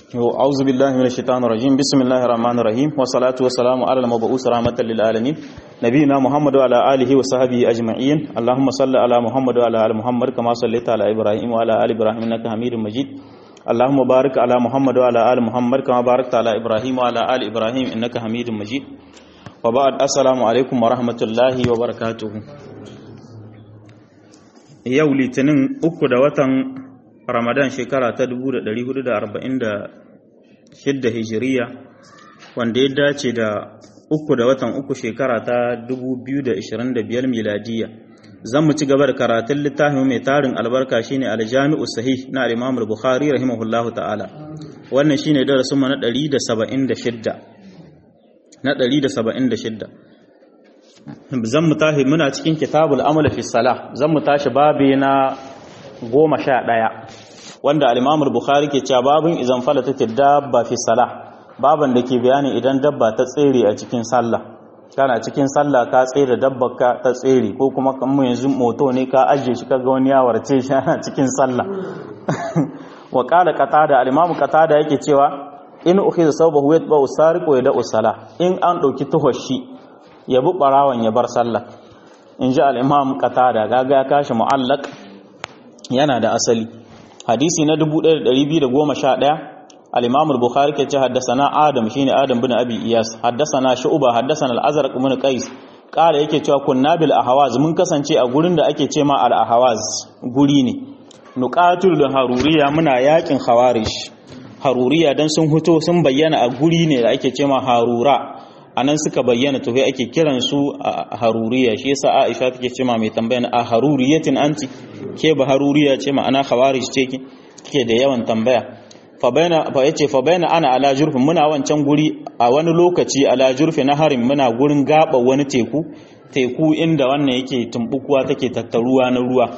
أعوذ بالله من الشيطان الرجيم بسم الله الرحمن الرحيم والصلاة والسلام على المبعوث رحمة للعالمين نبينا محمد وعلى آله وصحبه أجمعين اللهم صل على محمد وعلى آل محمد كما صليت على إبراهيم وعلى آل إبراهيم إنك حميد مجيد اللهم بارك على محمد وعلى آل محمد كما باركت على إبراهيم وعلى آل إبراهيم إنك حميد مجيد وبعد السلام عليكم ورحمة الله وبركاته yau litinin uku da watan ramadan shekara ta 1446 hijiriya wanda ya dace da uku da watan uku shekara ta 2025 miladiya zan mu ci gaba da karatun littafin mai tarin albarka shine aljami'u sahih na al-imam al-bukhari rahimahullahu ta'ala wannan shine darasin mu na 176 na 176 zan mu tashi muna cikin kitabul amal fi salah zan mu tashi babi na goma sha ɗaya wanda al-imam bukhari ke cewa babin izan falata dabba fi salah baban da ke bayani idan dabba ta tsere a cikin sallah kana cikin sallah ka tsere dabbar ka ta tsere ko kuma kan mu yanzu moto ne ka ajiye shi kaga wani ya warce shi ana cikin sallah wa qala qatada al-imam qatada yake cewa in ukhiza sawbahu yatba usariqu yada usala in an dauki tuhoshi ya bi barawan ya bar sallah in ji al-imam qatada gaga ya kashi mu'allaq yana da asali hadisi na 1211 al-imam al-bukhari ke ce haddathana adam shine adam bin abi iyas haddathana shu'ba haddathana al-azraq bin qais kala yake cewa kunna bil ahwaz mun kasance a gurin da ake ce ma al-ahwaz guri ne nuqatul da haruriya muna yakin khawarij haruriya dan sun huto sun bayyana a guri ne da ake ce ma harura anan suka bayyana to ake kiran su a haruriya shi yasa Aisha take ce ma mai tambaya a haruriyatin anti ke ba haruriya ce ma'ana khawarij ce ki kike da yawan tambaya fa baina fa yace fa baina ana ala jurfin muna wancan guri a wani lokaci ala jurfi na harin muna gurin gaba wani teku teku inda wannan yake tumbukuwa take tattaruwa na ruwa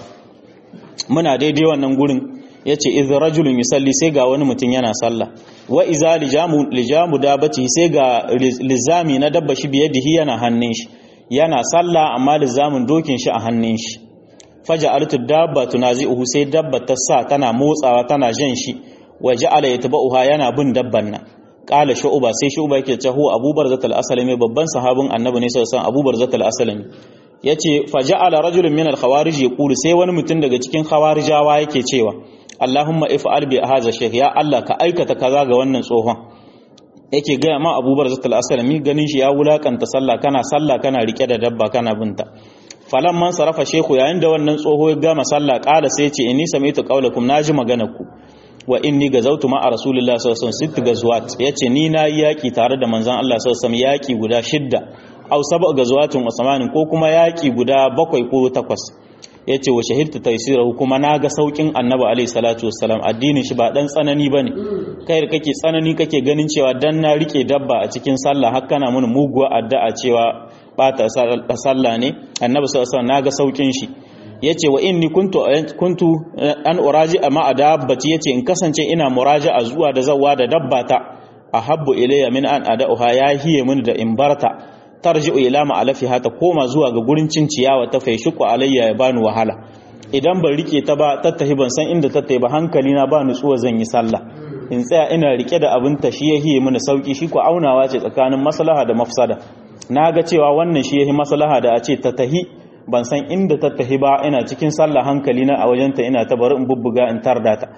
muna daidai wannan gurin yace iz rajulun yusalli sai ga wani mutum yana sallah wa iza lijamu lijamu dabati sai ga lizami na dabba shi biyadihi yana hannun shi yana sallah amma lizamin dokin shi a hannun shi faja'altu dabba tunazi'uhu sai dabba ta sa tana motsawa tana jan shi wa ja'ala yatba'uha yana bin dabban nan qala shu'ba sai shu'ba yake cewa Abu Barzat al-Aslami babban sahabin Annabi ne sallallahu alaihi wasallam Abu Barzat al-Aslami yace faja'ala rajulun min al-khawarij yaqulu sai wani mutum daga cikin khawarijawa yake cewa Allahumma if'al bi hadha shaykh ya Allah ka aikata kaza ga wannan tsohon yake gaya ma Abu Barzat al-Aslami ganin shi ya wulakanta sallah kana sallah kana rike da dabba kana binta falan man sarafa shehu yayin da wannan tsoho ya gama sallah kala sai ce inni sami'tu qawlakum naji maganar ku wa inni gazautu ma rasulillah sallallahu alaihi wasallam sitt gazwat yace ni na yi yaki tare da manzon Allah sallallahu alaihi wasallam yaki guda shidda aw sab'a gazwatin usmanin ko kuma yaki guda bakwai ko takwas yace wa shahidtu taysirahu kuma naga saukin annabi alaihi salatu wassalam addinin shi ba dan tsanani bane kai da kake tsanani kake ganin cewa dan na rike dabba a cikin sallah har kana mun muguwa addu'a cewa bata sallah ne annabi sallallahu alaihi wasallam naga saukin shi yace wa inni kuntu kuntu an uraji ma adabbati yace in kasance ina muraja'a zuwa da zawwa da dabbata ahabbu ilayya min an ada'uha ya hiye mun da in barta tarji'u ila ma'alafiha ta koma zuwa ga gurin cin ciyawa ta faishiku alayya ya bani wahala idan ban rike ta ba tattahi ban san inda tattahi ba hankali na ba nutsuwa zan yi sallah in tsaya ina rike da abin ta shi ya hiye mini sauki shi ko aunawa ce tsakanin maslaha da mafsada na ga cewa wannan shi yahi maslaha da a ce ta tahi ban san inda ta tahi ba ina cikin sallah hankali na a wajenta ina ta bari in bubbuga in tarda ta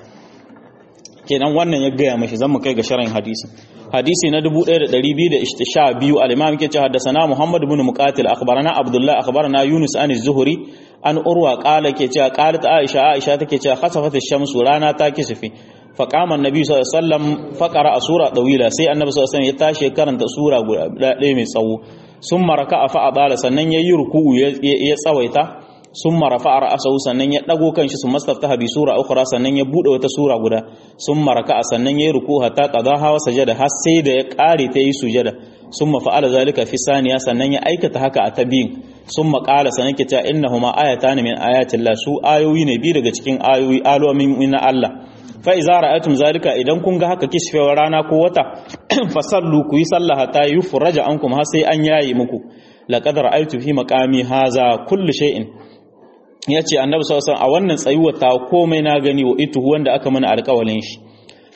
kenan wannan ya gaya mashi zan mu kai ga sharin hadisi hadisi na 1212 al-imam yake cewa haddathana muhammad ibn muqatil akhbarana abdullah akhbarana yunus an az-zuhri an urwa qala yake cewa qalat aisha aisha take cewa khasafat ash-shamsu rana ta kisifi faqama an-nabi sallallahu alaihi wasallam faqara sura dawila sai annabi sallallahu alaihi wasallam ya tashi karanta sura guda ɗaya mai tsawo summa raka'a fa adala sannan yayi ruku'u ya tsawaita summa rafa'a ra'sahu sannan ya dago kanshi su mastaftaha bi sura ukhra sannan ya bude wata sura guda summa raka'a sannan yayi ruku hatta qadaha wa sajada har sai da ya kare ta yi sujada summa fa'ala zalika fi saniya sannan ya aikata haka a tabiyin summa qala sannan ke cewa innahuma ayatan min ayatillah su ayoyi ne bi daga cikin ayoyi alomin na Allah fa iza ra'aytum zalika idan kun ga haka kisfewar rana ko wata fasallu ku yi sallah hatta yufraja ankum har sai an yayi muku laqad ra'aytu fi maqami haza kullu shay'in ya ce annabi sallallahu a wannan tsayuwar ta komai na gani wa ituhu wanda aka mana alƙawalin shi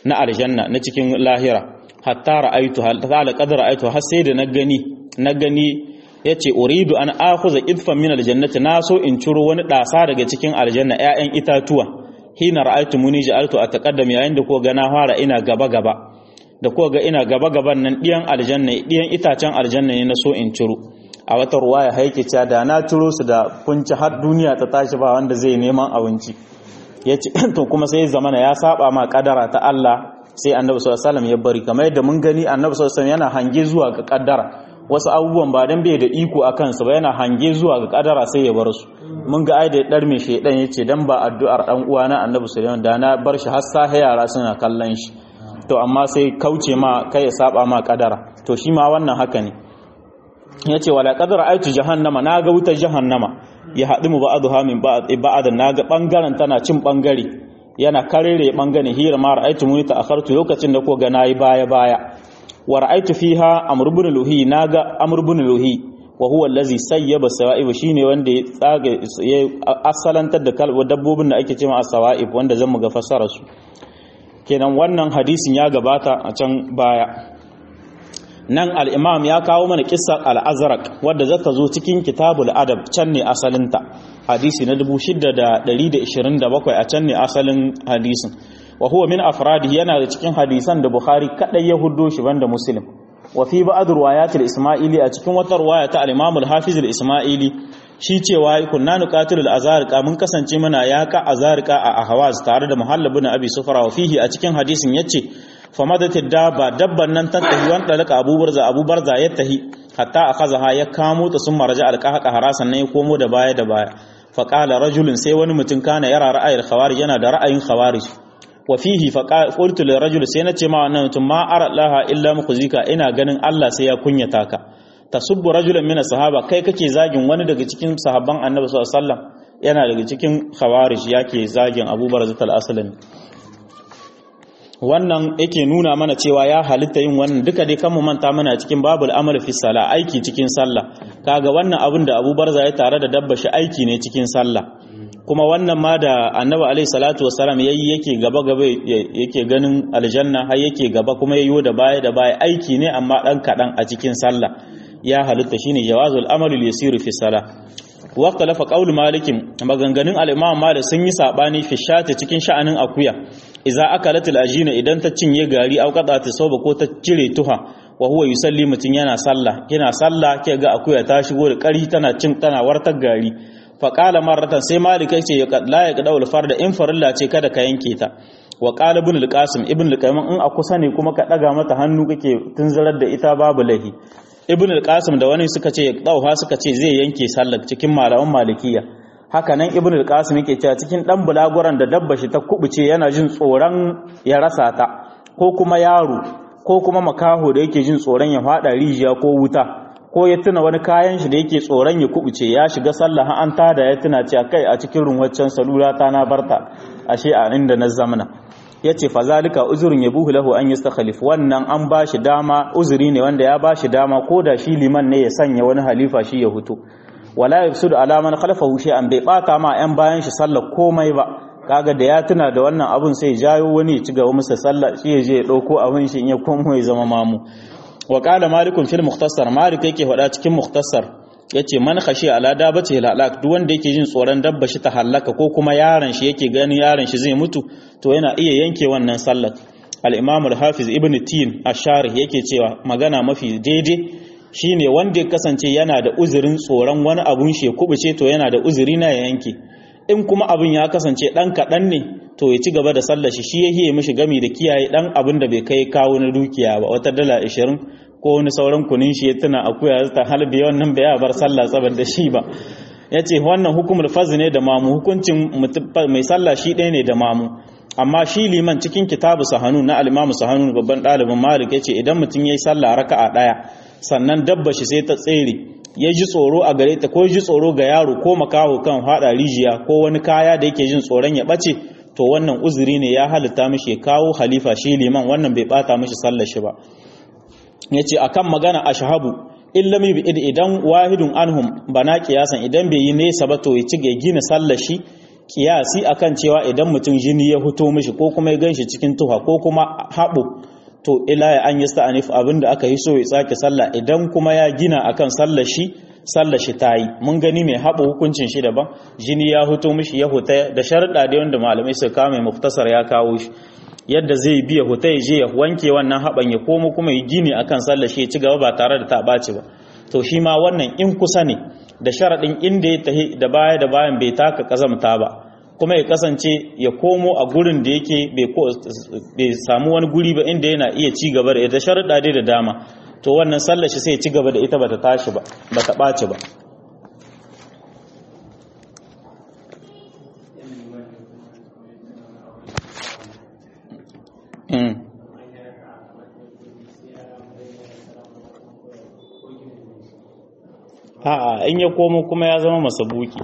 na aljanna na cikin lahira hatta ra'aitu hatta laqad ra'aitu har sai da na gani na gani yace uridu an akhuza idfan min aljannati na so in ciro wani dasa daga cikin aljanna ƴaƴan itatuwa hina ra'aitu muni ja'altu ataqaddam yayin da ko ga na fara ina gaba gaba da ko ga ina gaba gaban nan diyan aljanna diyan itacen aljanna ne na so in ciro a wata ruwaya haike cewa da na ciro su da kunci har duniya ta tashi ba wanda zai neman abinci yace to kuma sai zamana ya saba ma kadara ta Allah sai annabi sallallahu alaihi ya bari kamar yadda mun gani annabi sallallahu alaihi yana hange zuwa ga kaddara wasu abubuwan ba dan bai da iko a kansu ba yana hange zuwa ga kaddara sai ya bar su mun ga ai da dar mai shedan yace dan ba addu'ar dan uwa na annabi sallallahu da na bar shi har sahe yara suna kallon shi to amma sai kauce ma kai ya saba ma kaddara to shi ma wannan haka ne yace wala qadara aitu jahannama na ga wutar jahannama ya haɗu mu ba'adu min ba'ad na ga bangaren tana cin bangare yana karere bangane hira ma ra'aitu muni ta'akhartu lokacin da ko ga nayi baya baya wa ra'aitu fiha amr ibn luhi naga amr ibn luhi wa huwa allazi sayyaba sawa'ib shine wanda ya tsaga ya asalantar da kalwa dabbobin da ake cewa as-sawa'ib wanda zan mu ga fassara su kenan wannan hadisin ya gabata a can baya nan al-imam ya kawo mana kissar al-azraq wadda zata zo cikin kitabul adab can ne asalinta hadisi na 6127 a can ne asalin hadisin wa huwa min afradi yana da cikin hadisan da bukhari kadai ya huddo shi banda muslim wa fi ba'd riwayatil isma'ili a cikin wata riwaya ta al-imam al-hafiz al-isma'ili shi cewa kunna nuqatil al-azariqa mun kasance muna yaka azariqa a ahwaz tare da muhallab ibn abi sufra wa fihi a cikin hadisin yace famadatit dabba dabban nan ta tahi wan dalaka abubarza abubarza ya tahi hatta akazaha ya kamo ta sun marja alqaqa harasan ne ya komo da baya da baya fa qala rajulun sai wani mutum kana yara ra'ayil khawarij yana da ra'ayin khawarij wa fihi fa qultu lil rajul sai na ce ma wannan mutum ma ara laha illa mukhzika ina ganin Allah sai ya kunyata ka tasubbu rajulan min sahaba kai kake zagin wani daga cikin sahabban annabi sallallahu alaihi wasallam yana daga cikin khawarij yake zagin Abu Barzah al-Aslami wannan yake nuna mana cewa ya halitta yin wannan duka dai kan mu manta mana cikin babul amal fi sala aiki cikin sallah kaga wannan abin da Abu Barza ya tare da dabba shi aiki ne cikin sallah kuma wannan ma da Annabi alaihi salatu wassalam yayi yake gaba gaba yake ganin aljanna har yake gaba kuma yayi da baya da baya aiki ne amma dan kadan a cikin sallah ya halitta shine jawazul amalul yasir fi salah waqtalafa qaul malikin maganganun al-imam malik sun yi sabani fi shati cikin sha'anin akuya idza akalat al-ajina idan ta cinye gari au qada ta soba ko ta cire tuha wa huwa yusalli mutun yana sallah yana sallah ke ga akuya ta shigo da kari tana cin tana wartar gari fa qala marratan sai malik yace ya la ya qadaul farda in farilla ce kada ka yanke ta wa qala ibn al-qasim ibn al-qayyim in a kusa ne kuma ka daga mata hannu kake tunzarar da ita babu lahi ibn al-qasim da wani suka ce dauha suka ce zai yanke sallar cikin malaman malikiya haka nan ibn al-qasim yake cewa cikin dan bulaguran da dabba shi ta kubuce yana jin tsoron ya rasa ta ko kuma yaro ko kuma makaho da yake jin tsoron ya fada rijiya ko wuta ko ya tuna wani kayan shi da yake tsoron ya kubuce ya shiga sallah an tada ya tuna cewa kai a cikin runwaccen salula ta na barta ashe a inda na zamana ya ce fazalika uzurin ya buhu lahu an yi stakhalif wannan an ba shi dama uzuri ne wanda ya ba shi dama ko da shi liman ne ya sanya wani halifa shi ya hutu wala yafsud ala man khalafahu shay'an bai bata ma yan bayan shi sallar komai ba kaga da ya tuna da wannan abun sai jayo wani ya ci gaba masa sallah shi ya je ya dauko abin shi in ya komo ya zama mamu wa qala malikun fil mukhtasar malik yake faɗa cikin mukhtasar yace man khashi ala dabati halak duk wanda yake jin tsoron dabba shi ta halaka ko kuma yaron shi yake ganin yaron shi zai mutu to yana iya yanke wannan sallar al-imam al-hafiz ibn tin ash-sharih yake cewa magana mafi daidai shine wanda ya kasance yana da uzurin tsoron wani abun shi ya kubuce to yana da uzuri na ya yanke in kuma abun ya kasance dan kadan ne to ya ci gaba da sallar shi shi yake mishi gami da kiyaye dan abun da bai kai kawo na dukiya ba wata dala 20 ko wani sauran kunin shi ya tuna akuya ta halbe wannan bai bar sallah saboda shi ba yace wannan hukumul faz ne da mamu hukuncin mai sallah shi ɗaya ne da mamu amma shi liman cikin kitabu sahanu na al-imamu sahanu babban ɗalibin malik yace idan mutum yayi sallah raka'a ɗaya sannan dabba shi sai ta tsere ya ji tsoro a gare ta ko ji tsoro ga yaro ko makaho kan hada rijiya ko wani kaya da yake jin tsoron ya bace to wannan uzuri ne ya halitta mishi ya kawo halifa shi liman wannan bai bata mishi sallar shi ba yace akan magana ashhabu illa mi idan wahidun anhum bana kiyasan idan bai yi nesa ba to ya ci ga gina sallar shi kiyasi akan cewa idan mutum jini ya fito mishi ko kuma ya ganshi cikin tuha ko kuma haɓo to ila ya an yi sta'anif abinda aka yi so ya sake sallah idan kuma ya gina akan sallar shi sallar shi ta yi mun gani mai haɓa hukuncin shi daban jini ya huto mishi ya huta da sharuɗa da wanda malamai suka kawo mai muftasar ya kawo shi yadda zai biya huta ya je ya wanke wannan haɓan ya komo kuma ya gini akan sallar shi ya ci gaba ba tare da ta ɓaci ba to shi ma wannan in kusa ne da sharaɗin inda ya tahi da baya da bayan bai taka ƙazamta ba kuma ya kasance ya komo a gurin da yake bai samu wani guri ba inda yana iya ci gaba da ita sharuɗa dai da dama to wannan sallar shi sai ci gaba da ita bata tashi ba bata ɓaci ba a'a in ya komo kuma ya zama masabuki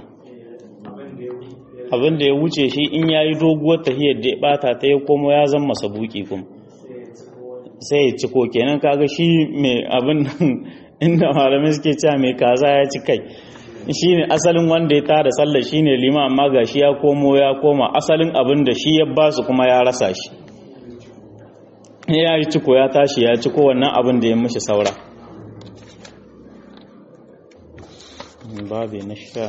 abin da ya wuce shi in ya yi doguwar tahiyar da ya bata ta ya komo ya zama masabuki kuma sai ya ciko kenan kaga shi mai abin inda malamai suke cewa mai kaza ya ci kai shi ne asalin wanda ya tada sallar shi ne lima amma ga shi ya komo ya koma asalin abin da shi ya ba su kuma ya rasa shi ya yi ciko ya tashi ya ciko wannan abin da ya mishi saura babi na sha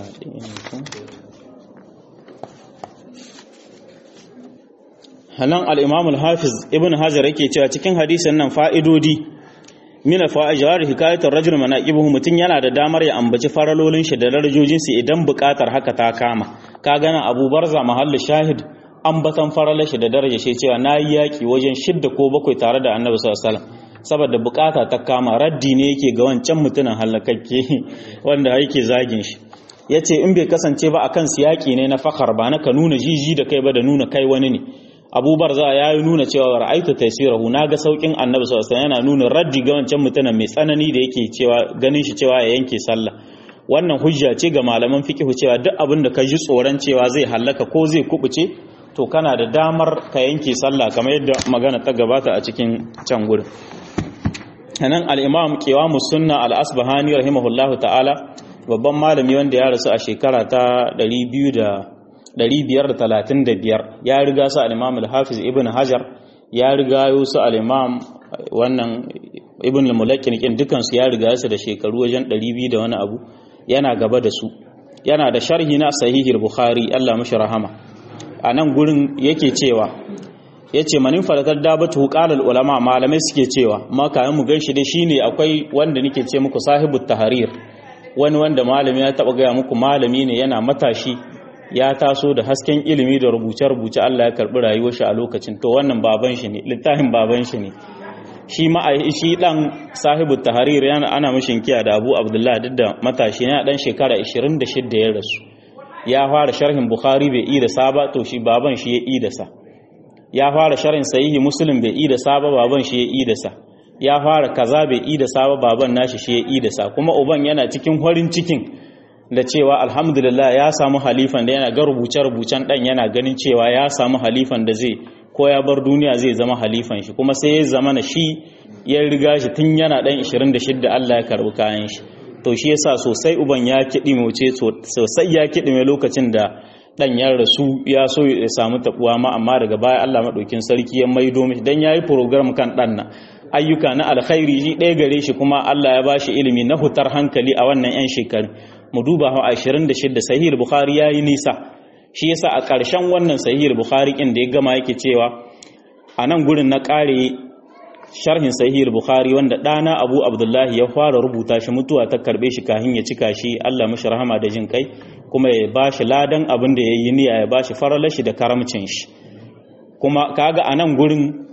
hanan al-imam al-hafiz ibn hajar yake cewa cikin hadisin nan fa'idodi mina fa'ijar hikayatar rajul manaqibuhu mutun yana da damar ya ambaci faralolin shi da darajojin su idan buƙatar haka ta kama ka gana Abu Barza mahallu shahid ambatan faralar shi da daraja shi cewa nayi yaki wajen shidda ko bakwai tare da Annabi sallallahu alaihi wasallam saboda bukata ta kama raddi ne yake ga wancan mutumin halakakke wanda yake zagin shi yace in bai kasance ba akan siyaki ne na fakhar ba na ka nuna jiji da kai ba da nuna kai wani ne abubar za ya yi nuna cewa ra'aitu taysirahu naga saukin annabi sallallahu alaihi yana nuna raddi ga wancan mutumin mai tsanani da yake cewa ganin shi cewa ya yanke sallah wannan hujja ce ga malaman fiqh cewa duk abin da ka ji tsoron cewa zai hallaka ko zai kubuce to kana da damar ka yanke sallah kamar yadda magana ta gabata a cikin can gurin nan al-imam qiwamu sunna al-asbahani rahimahullahu ta'ala babban malami wanda ya rasu a shekara ta 200 535 ya riga su al-imam al-hafiz ibn hajar ya riga su al-imam wannan ibn al-mulakkin kin dukan su ya riga su da shekaru wajen 200 da wani abu yana gaba da su yana da sharhi na sahihul bukhari Allah mashi rahama a nan gurin yake cewa yace manin falatar dabatu qalal ulama malamai suke cewa ma kayan mu ganshi dai shine akwai wanda nake ce muku sahibut tahrir wani wanda malami ya taba gaya muku malami ne yana matashi ya taso da hasken ilimi da rubuce-rubuce Allah ya karbi rayuwar shi a lokacin to wannan baban shi ne littafin baban shi ne shi ma shi dan sahibu tahrir yana ana mishin kiya da Abu Abdullah duk da matashi yana dan shekara 26 ya rasu ya fara sharhin Bukhari bai yi da saba to shi baban shi ya yi da sa ya fara sharhin sahihi Muslim bai yi da saba baban shi ya yi da sa ya fara kaza bai yi da saba baban nashi shi ya yi da sa kuma uban yana cikin farin cikin da cewa alhamdulillah ya samu halifan da yana ga rubuce-rubucen dan yana ganin cewa ya samu halifan da zai ko ya bar duniya zai zama halifan shi kuma sai ya zama na shi ya riga shi tun yana dan 26 Allah ya karbi kayan shi to shi yasa sosai uban ya kidi wuce sosai ya kidi mai lokacin da dan ya rasu ya so ya samu tabuwa ma amma daga baya Allah madaukin sarki ya maido mishi dan yayi program kan dan nan ayyuka na alkhairi shi ɗaya gare shi kuma Allah ya bashi ilimi na hutar hankali a wannan 'yan shekaru mu duba ha 26 sahih bukhari yayi nisa shi yasa a ƙarshen wannan sahih bukhari kin da ya gama yake cewa a nan gurin na ƙare sharhin sahih bukhari wanda ɗana abu abdullahi ya fara rubuta shi mutuwa ta karbe shi kahin ya cika shi Allah mashi rahama da jin kai kuma ya bashi ladan abin da ya yi niyya ya bashi faralashi da karamcin shi kuma kaga a nan gurin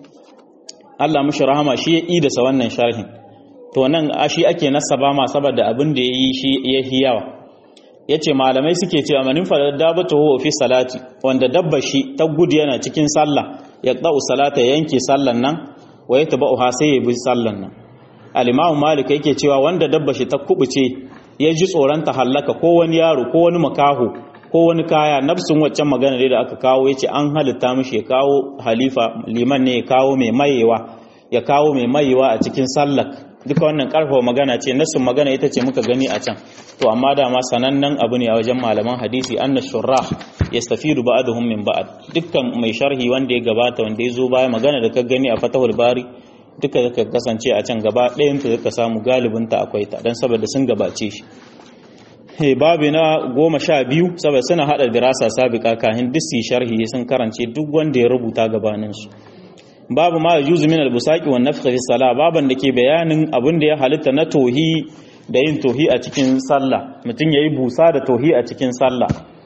Allah mashi rahama shi ya idasa wannan sharhin to nan shi ake nasaba ma saboda abin da yayi shi yahi yawa yace malamai suke cewa manin fadar dabatu huwa fi salati wanda dabba shi ta gudu yana cikin sallah ya qau salata yanke sallan nan wa yatba'uha sai ya bi sallan nan al-imam malik yake cewa wanda dabba shi ta kubuce ya ji tsoron ta hallaka ko wani yaro ko wani makaho ko wani kaya nafsin waccan magana da aka kawo yace an halitta mishi ya kawo halifa liman ne ya kawo mai mayewa ya kawo mai mayewa a cikin sallar duka wannan karfafa magana ce nassin magana ita ce muka gani a can to amma dama sanannen abu ne a wajen malaman hadisi anna shurrah yastafidu ba'dhum min ba'd dukkan mai sharhi wanda ya gabata wanda ya zo baya magana da ka gani a fatahul bari duka zaka kasance a can gaba ɗayan ta zaka samu galibin ta akwai ta dan saboda sun gabace shi he babu na goma sha biyu saboda suna hada dirasa sabiqa kahin duk sharhi sun karance duk wanda ya rubuta gabanin su babu ma yajuzu min al-busaqi wan nafkh fi salah baban da ke bayanin abin da ya halitta na tohi da yin tohi a cikin sallah mutum yayi busa da tohi a cikin sallah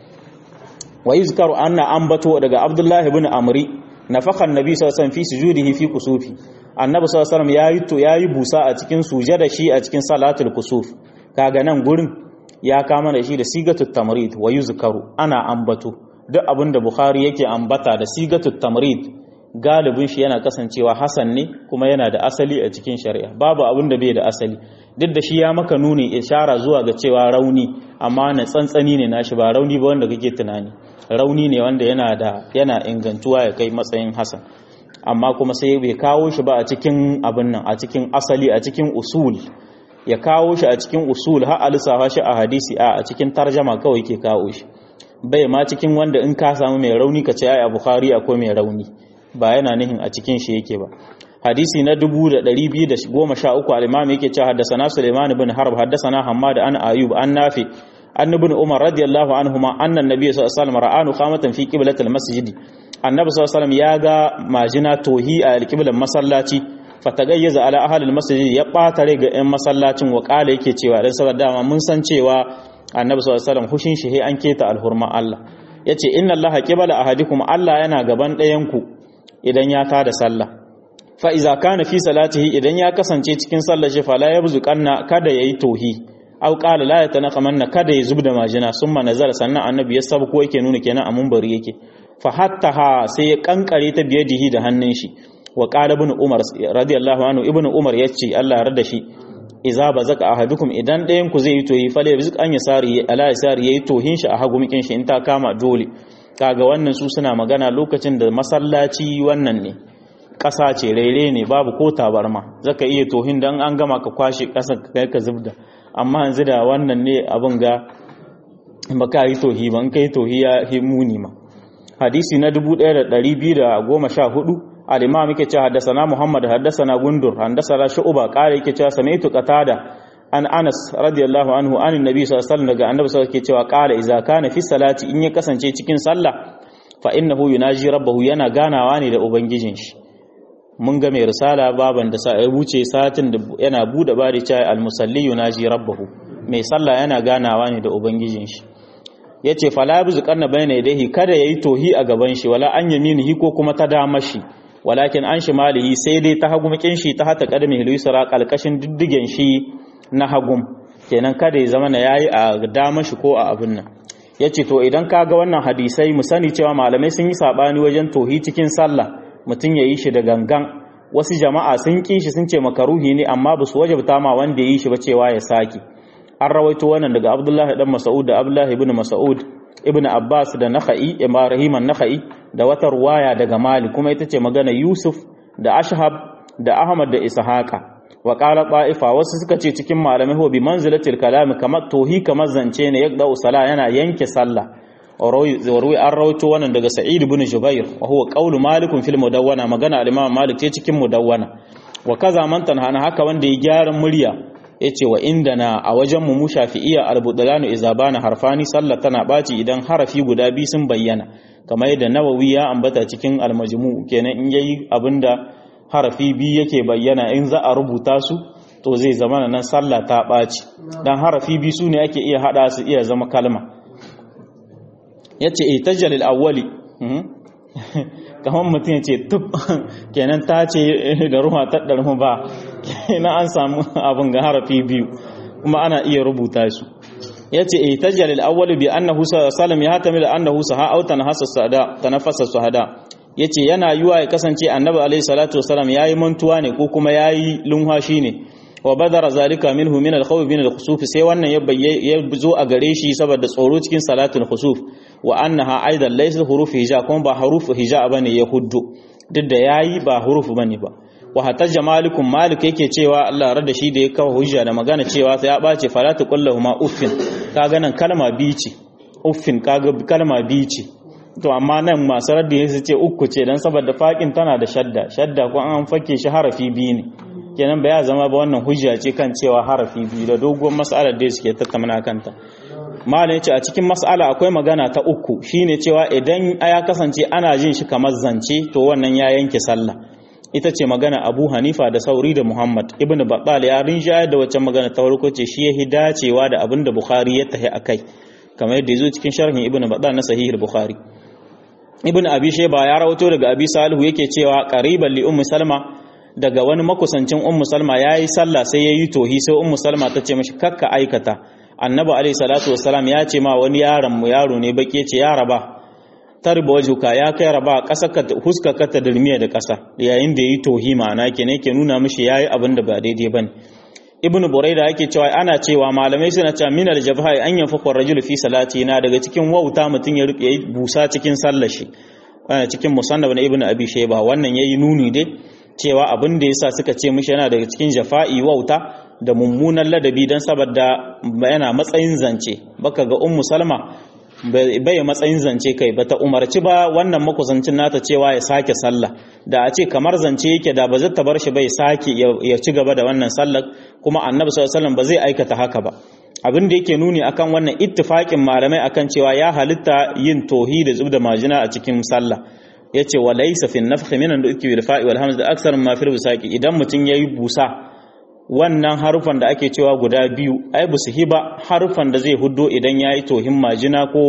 wa yuzkaru anna ambato daga abdullahi ibn amri nafakha annabi sallallahu alaihi wasallam fi sujudihi fi kusufi annabi sallallahu alaihi wasallam yayi to yayi busa a cikin sujada shi a cikin salatul kusuf kaga nan gurin ya kama da shi da sigatut tamrid wa yuzkaru ana ambato duk abinda bukhari yake ambata da sigatut tamrid galibin shi yana kasancewa hasan ne kuma yana da asali a cikin shari'a babu abin da bai da asali duk da shi ya maka nuni ishara zuwa ga cewa rauni amma na tsantsani ne nashi ba rauni ba wanda kake tunani rauni ne wanda yana da yana ingantuwa ya kai matsayin hasan amma kuma sai bai kawo shi ba a cikin abin nan a cikin asali a cikin usul ya kawo shi a cikin usul har alisafa shi a hadisi a a cikin tarjama kawai ke kawo shi bai ma cikin wanda in ka samu mai rauni ka ce ai a bukhari akwai mai rauni ba yana nihin a cikin shi yake ba hadisi na 2213 al-imam yake cewa haddathana Sulaiman ibn Harb haddathana Hammad an Ayub an Nafi an ibn Umar radiyallahu anhuma anna an-nabiy sallallahu alaihi wasallam ra'anu qamatan fi qiblati al-masjid annabi sallallahu alaihi wasallam ya ga majina tohi a al-qiblan masallaci fatagayyaza ala ahli al-masjid ya bata rai ga ɗan masallacin wa kala yake cewa dan saboda dama mun san cewa annabi sallallahu alaihi wasallam hushin shi an keta al-hurma Allah yace inna allaha qibala ahadikum Allah yana gaban ɗayan ku idan ya tada sallah fa iza kana fi salatihi idan ya kasance cikin sallar shi fala yabzuqanna kada yayi tohi aw qala la yatanaqamanna kada ya zubda majina summa nazara sannan annabi ya sabko yake nuna kenan a munbari yake fa hatta ha sai ya kankare ta biyadihi da hannun shi wa qala ibn umar radiyallahu anhu ibn umar yace Allah ya rada shi iza bazaka ahadukum idan ɗayan ku zai yi tohi fala yabzuq an yasari ala yasari yayi tohin shi a hagu mikin shi in ta kama dole kaga wannan su suna magana lokacin da masallaci wannan ne ƙasa ce rere ne babu ko tabarma zaka iya tohin dan an gama ka kwashe ƙasa ka kai ka zubda amma yanzu da wannan ne abin ga baka yi tohi ban kai tohi ya muni ma hadisi na 1214 al-imam yake cewa haddathana muhammad haddathana gundur haddathana shu'ba qala yake cewa sami'tu qatada an anas radiyallahu anhu an annabi sallallahu alaihi wasallam daga annabi sallallahu alaihi cewa qala idza kana fi salati in ya kasance cikin sallah fa innahu yunaji rabbahu yana ganawa ne da ubangijin shi mun ga mai risala baban da ya wuce satin da yana bude bari cewa al-musalli yunaji rabbahu mai sallah yana ganawa ne da ubangijin shi yace fala yabzu qarna bayna yadayhi kada yayi tohi a gaban shi wala an yaminihi ko kuma ta dama shi walakin an shimalihi sai dai ta hagu makin shi ta hata kadami hilisra kalkashin diddigen shi na hagum kenan kada ya zama na yayi a dama shi ko a abin nan yace to idan ka ga wannan hadisai mu sani cewa malamai sun yi sabani wajen tohi cikin sallah mutum ya yi shi da gangan wasu jama'a sun ƙi shi sun ce makaruhi ne amma ba su wajabta ma wanda ya yi shi ba cewa ya sake an rawaito wannan daga abdullahi dan mas'ud da abdullahi ibn mas'ud ibn abbas da nakhai ibrahim an-nakhai da wata ruwaya daga malik kuma ita ce magana yusuf da ashhab da ahmad da ishaqa wa qala ta'ifa wasu suka ce cikin malamai ho bi manzilatil kalam kamar tohi kamar zance ne yaqda usala yana yanke sallah warwi an rawaito wannan daga sa'id ibn jubair wa huwa qawlu malik fil mudawwana magana al-imam malik ce cikin mudawwana wa kaza man tanhana haka wanda ya gyara murya yace wa indana a wajen mu mu shafi'iyya al-budlanu idza bana harfani sallah tana baci idan harafi guda biyu sun bayyana kamar yadda nawawi ya ambata cikin al-majmu kenan in yayi abinda harafi biyu yake bayyana in za a rubuta su to zai zama nan sallah ta baci dan harafi biyu su ne ake iya hada su iya zama kalma ya ce itajjalil awwali kamar mutum ya ce tub kenan ta ce da ruwa ta ɗarmu ba kenan an samu abin ga harafi biyu kuma ana iya rubuta su ya ce itajjalil awwali bi annahu sallam ya hatami da annahu saha au tanhasa sada tanafasa suhada ya ce yana yiwa ya kasance annabi alaihi salatu wasalam yayi mantuwa ne ko kuma yayi lunhashi ne wa badara zalika minhu min al-khawf min al-khusuf sai wannan ya ya zo a gare shi saboda tsoro cikin salatul khusuf wa annaha aidan laysa huruf hija kuma ba huruf hija bane ya huddu duk da yayi ba huruf bane ba wa hatta jamalikum malik yake cewa Allah rada shi da ya kawo hujja da magana cewa sai ya bace falatu kullahu ma uffin kaga nan kalma biyu ce uffin kaga kalma biyu ce to amma nan masu raddi su ce uku ce dan saboda faƙin tana da shadda shadda ko an fake shi harafi biyu ne kenan ba ya zama ba wannan hujja ce kan cewa harafi biyu da doguwar mas'alar da suke tattauna kanta malam yace a cikin mas'ala akwai magana ta uku shine cewa idan ya kasance ana jin shi kamar zance to wannan ya yanke sallah ita ce magana Abu Hanifa da Sauri da Muhammad ibn Battal ya rinjaya da wacce magana ta farko ce shi yahi dacewa da abin da Bukhari ya tahi akai kamar yadda yazo cikin sharhin Ibn Battal na Sahih Bukhari Ibn Abi Shayba ya rawato daga Abi Salihu yake cewa qariban li Ummu Salma daga wani makusancin Ummu Salma yayi sallah sai yayi tohi sai Ummu Salma ta ce mishi kakka aikata Annabi alaihi salatu wassalam ya ce ma wani yaron mu yaro ne bake ce ya raba tarba wajuka ya kai raba ƙasa ka huska ka ta dirmiya da ƙasa yayin da yayi tohi ma'ana kenan ke nuna mishi yayi abin da ba daidai bane ibnu buraida yake cewa ana cewa malamai suna cewa min aljabhai an yanfaqa ar-rajulu fi salati na daga cikin wauta mutun ya rike busa cikin sallar shi cikin musannaf na ibnu abi shayba wannan yayi nuni dai cewa abin da yasa suka ce mishi yana daga cikin jafa'i wauta da mummunan ladabi dan saboda yana matsayin zance baka ga ummu salma bai matsayin zance kai bata umarci ba wannan makusancin nata cewa ya sake sallah da a ce kamar zance yake da ba zai bar shi bai sake ya ci gaba da wannan sallar kuma annabi sallallahu alaihi ba zai aikata haka ba abin da yake nuni akan wannan ittifakin malamai akan cewa ya halitta yin tohi da zubda majina a cikin sallah yace wa laysa fi an-nafkh min al-ikki bil fa'i wal hamz da aksar ma fi busaki idan mutun yayi busa wannan harufan da ake cewa guda biyu ai ba su hiba harufan da zai huddo idan ya yi tohin majina ko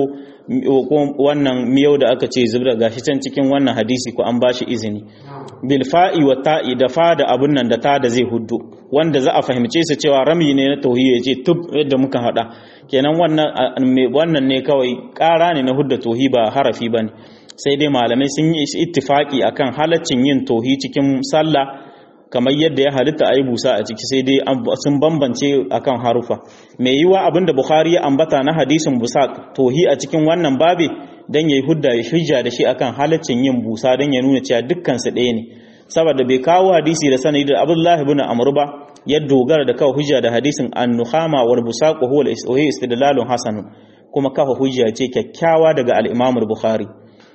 wannan miyau da aka ce zubra gashi can cikin wannan hadisi ko an bashi izini bil fa'i wa ta'i da fa da abun nan da ta da zai huddo wanda za a fahimce su cewa rami ne na tauhid ya ce tub yadda muka hada kenan wannan wannan ne kawai ƙara ne na hudda tohi ba harafi bane sai dai malamai sun yi ittifaki akan halaccin yin tohi cikin sallah kamar yadda ya halitta a yi busa a ciki sai dai sun bambance akan harufa mai yiwa abinda bukhari ya ambata na hadisin busa tohi a cikin wannan babe dan yayi hudda ya hujja da shi akan halaccin yin busa dan ya nuna cewa dukkan su ɗaya ne saboda bai kawo hadisi da sanadi da abdullahi ibn amr ba ya dogara da kawo hujja da hadisin an-nukhama wal busaq huwa istidlalun hasan kuma kafa hujja ce kyakkyawa daga al-imam al-bukhari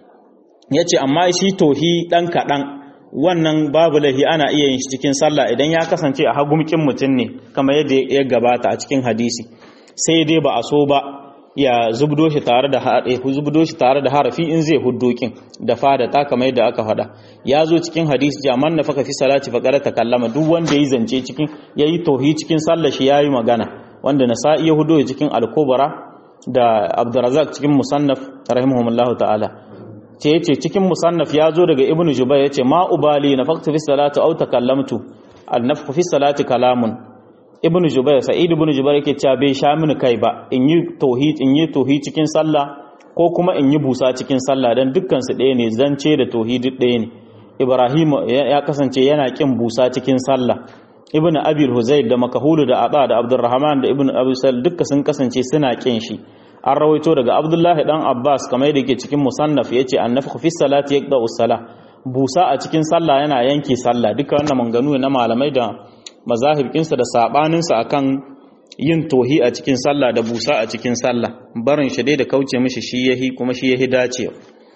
yace amma shi tohi dan kadan wannan babu lahi ana iya yin shi cikin sallah idan ya kasance a hagumkin mutum ne kamar yadda ya gabata a cikin hadisi sai dai ba a so ba ya zubdo shi tare da zubdo shi tare da harafi in zai huddokin da fada ta kamar yadda aka faɗa ya zo cikin hadisi jaman na faka fi salati faqara takallama duk wanda yayi zance cikin yayi tauhi cikin sallah shi yayi magana wanda nasa'i ya hudo cikin al-kubra da abdurrazzaq cikin musannaf rahimahumullahu ta'ala ce yace cikin musannaf ya zo daga ibnu jubayr yace ma ubali nafaqtu fi salati aw takallamtu al nafqu fi salati kalamun ibnu jubayr sa'id ibnu jubayr yake cewa bai sha mini kai ba in yi tauhid in yi tauhid cikin sallah ko kuma in yi busa cikin sallah dan dukkan su ɗaya ne zance da tauhid ɗaya ne ibrahim ya kasance yana kin busa cikin sallah ibnu abil huzayl da makahulu da aba da abdurrahman da ibnu abu sal dukkan sun kasance suna kin shi an rawaito daga abdullahi dan abbas kamar yadda yake cikin musannaf yace annafkhu fi salati yaqda usala busa a cikin sallah yana yanke sallah duka wannan manganu na malamai da mazahibinsa da sabanin sa akan yin tohi a cikin sallah da busa a cikin sallah barin shi dai da kauce mishi shi yahi kuma shi yahi dacewa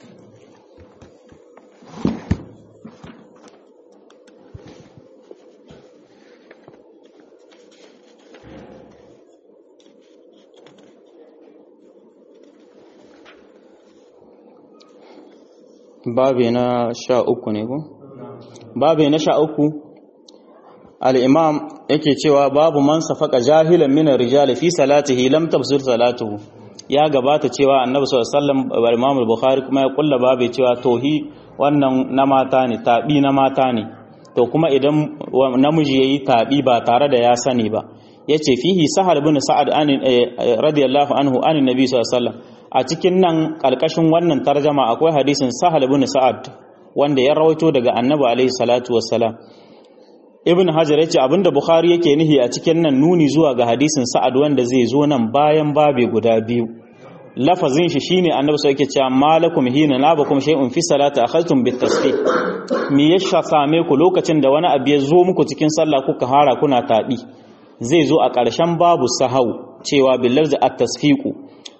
babe na sha uku ne ko? babe na sha uku al'imam yake cewa babu man safaka jahilan minar rijali fi salatihi lam tafsir salatuhu ya gabata cewa annabi sallallahu alaihi wasallam al-bukhari kuma ya kulla babe cewa tohi wannan na mata ne tabi na mata ne to kuma idan namiji yayi tabi ba tare da ya sani ba yace fihi sahal ibn sa'ad an radiyallahu anhu an nabi sallallahu alaihi wasallam a cikin nan ƙalƙashin wannan tarjama akwai hadisin sahal ibn sa'ad wanda ya rawaito daga annabi alaihi salatu wassalam ibn hajar yace abinda bukhari yake nihi a cikin nan nuni zuwa ga hadisin sa'ad wanda zai zo nan bayan babe guda biyu lafazin shi shine annabi sai yake cewa malakum hina nabakum shay'un fi salati akhadtum bit tasbih me ya same ku lokacin da wani abu ya zo muku cikin sallah kuka hara kuna taɗi zai zo a ƙarshen babu sahau cewa billar da at-tasfiqu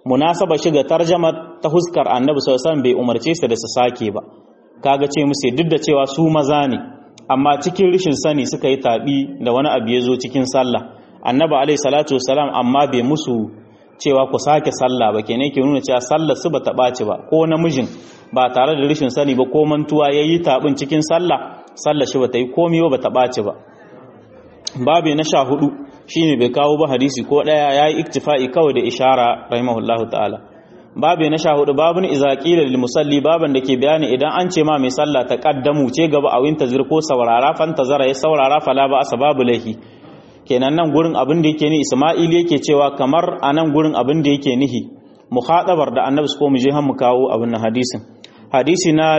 munasaba shiga tarjama ta huskar annabi sallallahu alaihi bai umarce su da su sake ba kaga ce musu duk da cewa su maza ne amma cikin rishin sani suka yi tabi da wani abu ya zo cikin sallah annabi alaihi salatu wasalam amma bai musu cewa ku sake sallah ba kenan ke nuna cewa sallar su bata ɓaci ba ko namijin ba tare da rishin sani ba ko mantuwa yayi tabin cikin sallah sallar shi bata yi komai ba bata ɓaci ba babu na sha hudu shine bai kawo ba hadisi ko daya yayi iktifa'i kawai da ishara rahimahullahu ta'ala babu na sha hudu babun iza qila lil musalli baban da ke bayani idan an ce ma mai sallah ta kaddamu ce gaba a winta zir ko saurara fantazara ya saurara fala ba asbabu lahi kenan nan gurin abin da yake ni Isma'il yake cewa kamar a nan gurin abin da yake nihi mukhatabar da annabi ko mu je han mu kawo abin nan hadisin hadisi na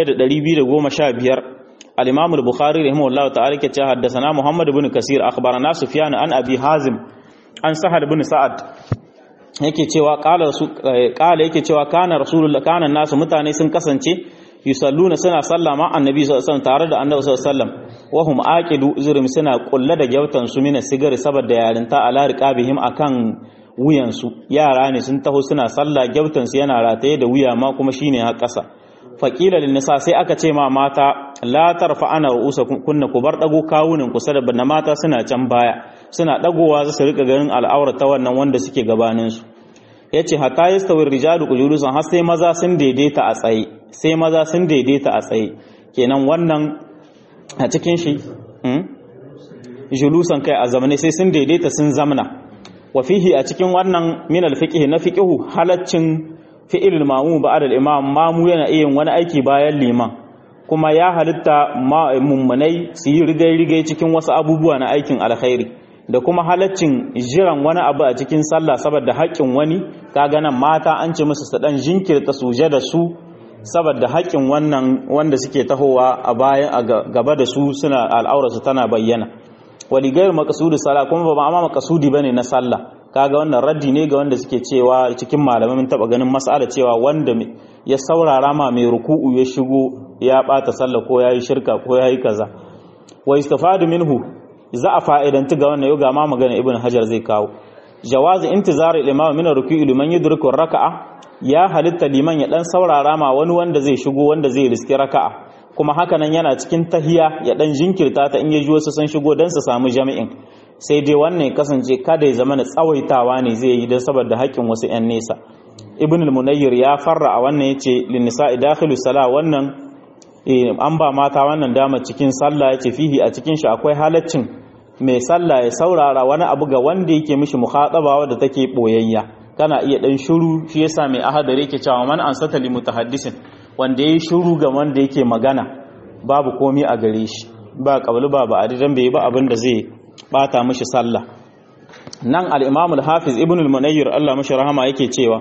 1215 al-Imam al-Bukhari rahimahullahu ta'ala ke cewa haddathana Muhammad ibn Kasir akhbarana Sufyan an Abi Hazim an Sahal ibn Sa'ad yake cewa qala qala yake cewa kana rasulullah kana nasu mutane sun kasance yusalluna suna sallah ma annabi sallallahu alaihi wasallam tare da annabi sallallahu alaihi wasallam wa hum aqidu zurum suna kulla da gyautan su mina sigari saboda yarinta ala riqabihim akan wuyan su yara ne sun taho suna sallah gyautan su yana rataye da wuya ma kuma shine har kasa faqila lin nisa sai aka ce ma mata la tarfa ana ru'usa kunna ku bar dago kawunan ku sada na mata suna can baya suna dagowa za su rika ganin al'aura ta wannan wanda suke gabanin su yace hatta yastawi rijalu qulusan har sai maza sun daidaita a tsaye sai maza sun daidaita a tsaye kenan wannan a cikin shi julusan kai a zamane sai sun daidaita sun zamna wa fihi a cikin wannan min al-fiqh na fiqhu halaccin fi'ilul mamu ba'da al-imam mamu yana iya wani aiki bayan liman kuma ya halitta mummunai su yi rigai-rigai cikin wasu abubuwa na aikin alkhairi da kuma halaccin jiran wani abu a cikin sallah saboda haƙƙin wani kaga nan mata an ce musu su dan jinkirta suje da su saboda haƙƙin wannan wanda suke tahowa a bayan a gaba da su suna al'aurarsu tana bayyana wali gairu maqsudi sala kuma ba ma maqsudi bane na sallah kaga wannan raddi ne ga wanda suke cewa cikin malamai mun taba ganin mas'ala cewa wanda ya saurara ma mai ruku'u ya shigo ya bata sallah ko yayi shirka ko yayi kaza wa istifadu minhu za a fa'idanti ga wannan yau ga ma magana ibn hajar zai kawo jawazi intizari al-imam min ruku'i liman yudriku raka'a ya halitta liman ya dan saurara ma wani wanda zai shigo wanda zai riski raka'a kuma hakanan yana cikin tahiya ya dan jinkirta ta in ya ji wasu sun shigo dan su samu jami'in sai dai wannan ya kasance kada ya zama na tsawaitawa ne zai yi don saboda haƙƙin wasu 'yan nesa ibn al-munayyir ya farra a wannan yace lin nisa'i dakhilu sala wannan an ba mata wannan dama cikin sallah yace fihi a cikin shi akwai halaccin mai sallah ya saurara wani abu ga wanda yake mishi mukhataba wadda take boyayya kana iya dan shiru shi yasa mai ahadari yake cewa man ansata li mutahaddisin wanda yayi shiru ga wanda yake magana babu komi a gare shi ba kabulu ba ba adidan bai ba abin da zai bata mishi sallah nan al-imam al-hafiz ibn al-munayyir Allah mashi rahama yake cewa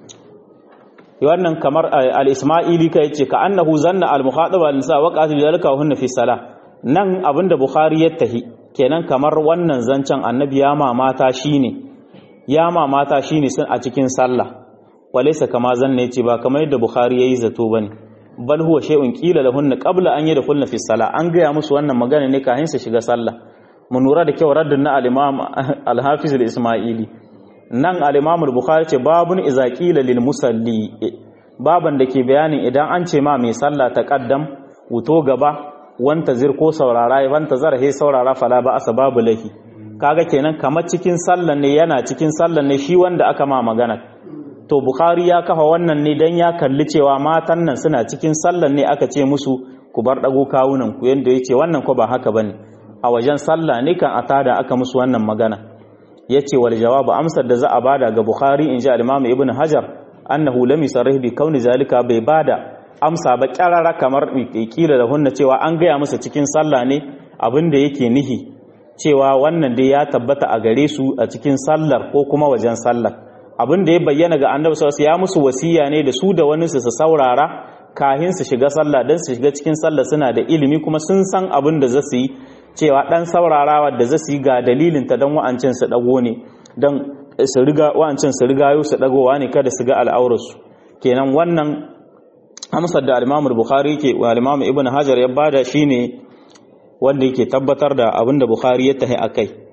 wannan kamar al-isma'ili kai yace ka annahu zanna al-mukhadaba al-nisa wa qatil zalika hunna fi salah nan abinda bukhari ya tahi kenan kamar wannan zancen annabi ya mamata shine ya mamata shine sun a cikin sallah walaysa kama zanna yace ba kamar yadda bukhari yayi zato bane bal huwa shay'un qila lahunna qabla an yadkhulna fi salah an gaya musu wannan magana ne kafin su shiga sallah mu nura da kyau raddin na al-imam al-hafiz al-isma'ili nan al-imam al-bukhari ce babun iza qila lil musalli baban da ke bayanin idan an ce ma mai sallah ta kaddam wuto gaba wanta zir ko saurara wanta zara he saurara fala ba asbabu lahi kaga kenan kamar cikin sallan ne yana cikin sallan ne shi wanda aka ma magana to bukhari ya kafa wannan ne dan ya kalli cewa matan nan suna cikin sallan ne aka ce musu ku bar dago kawunan ku yanda yace wannan ko ba haka bane a wajen sallah ne kan atada aka musu wannan magana yace wal jawabu amsar da za a bada ga bukhari inji al-imam ibn hajar annahu lam yusarrih bi kauni zalika bai bada amsa ba kyarara kamar kila da hunna cewa an gaya musu cikin sallah ne abinda yake nihi cewa wannan dai ya tabbata a gare su a cikin sallar ko kuma wajen sallar abin da ya bayyana ga annabi sallallahu ya musu wasiya ne da su da wani su su saurara kahin su shiga sallah dan su shiga cikin sallah suna da ilimi kuma sun san abin da za su yi cewa dan saurarawa da za su yi ga dalilin ta dan wa'ancin su dago ne dan su riga wa'ancin su riga su dagowa ne kada su ga al'aurarsu kenan wannan amsar da al-Imam Bukhari yake wa al-Imam Ibn Hajar ya bada shine wanda yake tabbatar da abin da Bukhari ya tahi akai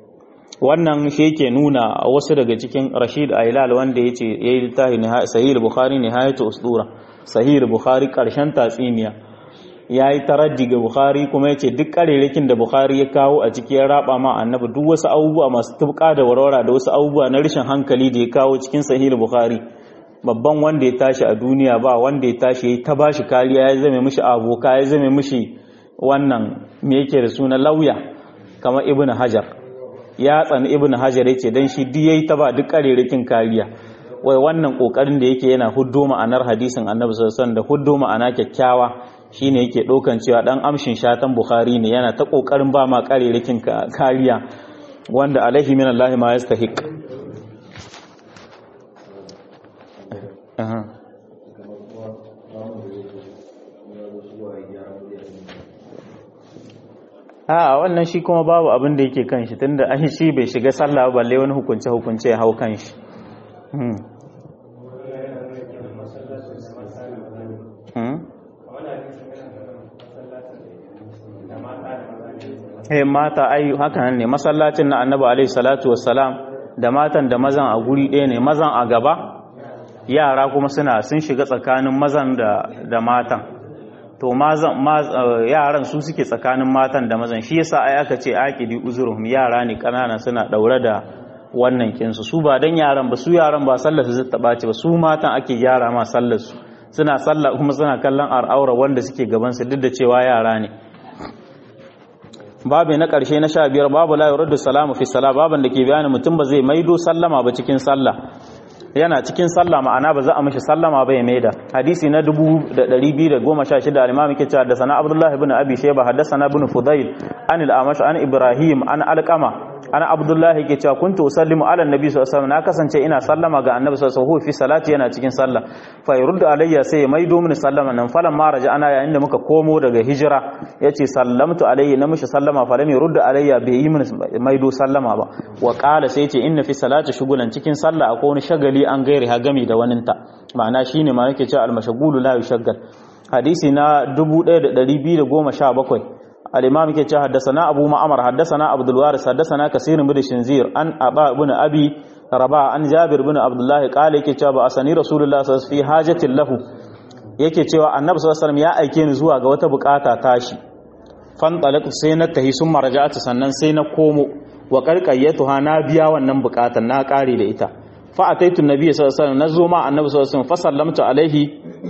wannan shi yake nuna wasu daga cikin Rashid Ailal wanda yace yayi littafi Sahih Bukhari Nihayatu Usdura Sahih Bukhari karshen tatsiniya yayi taraddi ga Bukhari kuma yace duk karerakin da Bukhari ya kawo a ciki ya raba ma annabi duk wasu abubuwa masu tubka da warwara da wasu abubuwa na rashin hankali da ya kawo cikin Sahih Bukhari babban wanda ya tashi a duniya ba wanda ya tashi ya ta bashi kariya ya zame mishi aboka ya zame mishi wannan me yake da suna lauya kamar Ibn Hajar ya tsani ibn hajar yace dan shi duk yayi ta ba duk karerakin kariya wai wannan kokarin da yake yana huddo ma'anar hadisin annabi sallallahu alaihi wasallam da huddo ma'ana kyakkyawa shine yake dokan cewa dan amshin shatan bukhari ne yana ta kokarin ba ma karerakin kariya wanda alaihi min Allah ma yastahiq a wannan shi kuma babu abin da yake kan shi tunda an shi bai shiga sallah balle wani hukunce hukunce ya hau kan shi Hey, mata ai haka nan ne masallacin na annabi alaihi salatu wassalam da matan da mazan a guri ɗaya ne mazan a gaba yara kuma suna sun shiga tsakanin mazan da, da matan to yaran su suke tsakanin matan da mazan shi yasa ai aka ce aqidi uzuruhum yara ne kanana suna daure da wannan kinsu su ba dan yaran ba su yaran ba sallar su zata bace ba su matan ake gyara ma sallar su suna sallah kuma suna kallon al'aura wanda suke gaban su duk da cewa yara ne babu na karshe na sha biyar babu la yuraddu salamu fi salat baban da ke bayani mutum ba zai maido sallama ba cikin sallah yana cikin sallah ma'ana ba za a mishi sallama ba ya maida hadisi na 2216 al-imam yake cewa da sana abdullahi ibn abi shayba haddathana ibn fudayl an al-amash an ibrahim an alqama ana abdullahi yake cewa kuntu usallimu ala annabi sallallahu alaihi wasallam na kasance ina sallama ga annabi sallallahu alaihi wasallam fi salati yana cikin sallah fa yurdu alayya sai ya maido mini sallama nan falan ma raja ana yayin da muka komo daga hijira yace sallamtu alayhi na mishi sallama fa lam yurdu alayya bai yi mini maido sallama ba wa qala sai yace inna fi salati shugulan cikin sallah akwai wani shagali an gairi ha gami da waninta ma'ana shine ma yake cewa al-mashghulu la yushaggal hadisi na 1217 al-imam yake cewa haddathana abu ma'mar haddathana abdul waris haddathana kasir bin shinzir an aba ibn abi raba an jabir bin abdullah qala yake cewa ba asani rasulullah sallallahu alaihi wasallam fi hajatin lahu yake cewa annabi sallallahu alaihi wasallam ya aike ni zuwa ga wata bukata tashi fan talaqtu sai na tahi sun marja'atu sannan sai na komo wa qarqayyatuha na biya wannan bukatan na kare da ita fa ataitu nabiyyi sallallahu alaihi wasallam nazo ma annabi sallallahu alaihi wasallam fa sallamtu alaihi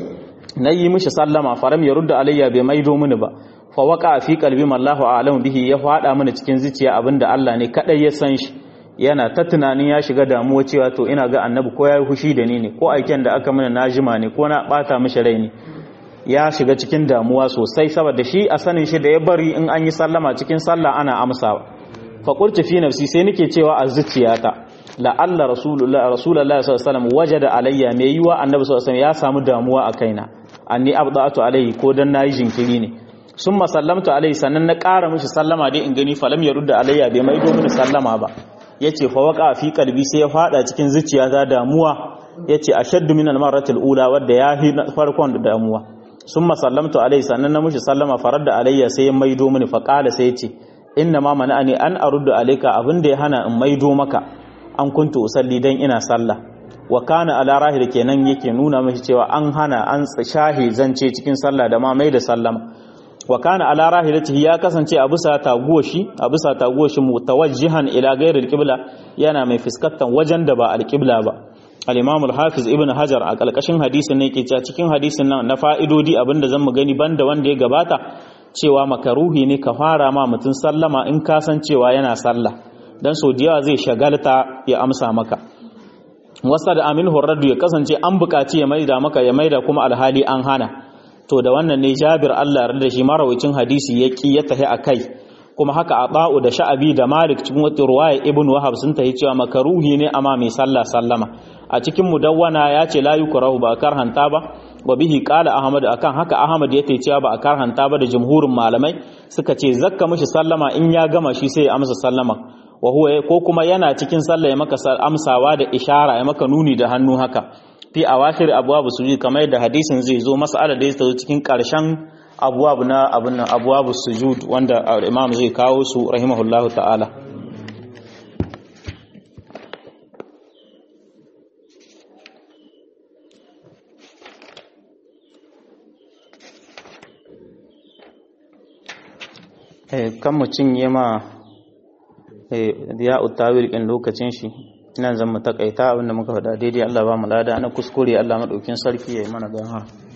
nayi mishi sallama faram ya rudda alayya bai maido mini ba fa waqa fi qalbi mallahu a'lamu bihi ya fada mini cikin zuciya abinda Allah ne kadai ya san shi yana ta tunanin ya shiga damuwa cewa to ina ga annabi ko yayi hushi da ni ne ko aiken da aka mana najima ne ko na bata mishi rai ne ya shiga cikin damuwa sosai saboda shi a sanin shi da ya bari in an yi sallama cikin sallah ana amsawa fa qultu fi nafsi sai nake cewa a zuciyata la'alla rasulullah rasulullah sallallahu alaihi wasallam wajada alayya mai yiwa annabi sallallahu alaihi wasallam ya samu damuwa a kaina anni abda'atu alayhi ko dan nayi jinkiri ne summa sallamtu alayhi sannan na ƙara mishi sallama dai in gani falam ya rudda alayya bai maido mini sallama ba yace fa waqa fi qalbi sai ya fada cikin zuciyata damuwa yace ashaddu min al-marratil ula wadda ya hi farkon da damuwa summa sallamtu alayhi sannan na mishi sallama faradda alayya sai ya maido mini fa qala sai yace inna ma mana'ani an aruddu alayka abinda ya hana in maido maka an kuntu usalli dan ina sallah wa kana ala rahil kenan yake nuna mashi cewa an hana an shahi zance cikin sallah da ma mai da sallama wa kana ala rahilatihi ya kasance a bisa taguwa shi a bisa taguwa shi mutawajjihan ila ghairil qibla yana mai fuskantar wajen da ba alqibla ba al-imam al-hafiz ibn hajar a kalkashin hadisin ne yake cewa cikin hadisin nan na fa'idodi abinda zan mu gani banda wanda ya gabata cewa makaruhi ne ka fara ma mutun sallama in ka san cewa yana sallah dan so da yawa zai shagalta ya amsa maka wasa da amin horardu ya kasance an bukaci ya maida maka ya maida kuma alhali an hana to da wannan ne jabir Allah ya da shi marawacin hadisi ya ki ya tahi akai kuma haka ata'u da sha'abi da malik cikin wata ruwaya ibn wahab sun tahi cewa makaruhi ne amma mai sallah sallama a cikin mudawwana ya ce la yukrahu ba karhanta ba wa bihi qala ahmad akan haka ahmad ya cewa ba a karhanta ba da jumhurin malamai suka ce zakka mishi sallama in ya gama shi sai ya amsa sallama wa huwa ko kuma yana cikin sallah ya maka amsawa da ishara ya maka nuni da hannu haka fi awakhir abwabu sujud kamar yadda hadisin zai zo mas'ala da ya zo cikin karshen abwab na abun nan abwabu sujud wanda imam zai kawo su rahimahullahu ta'ala kan mu cinye ma ya utawil ɗin lokacin shi nan zan mu takaita abinda muka faɗa daidai Allah ba mu lada na kuskure Allah maɗaukin sarki ya yi mana gahara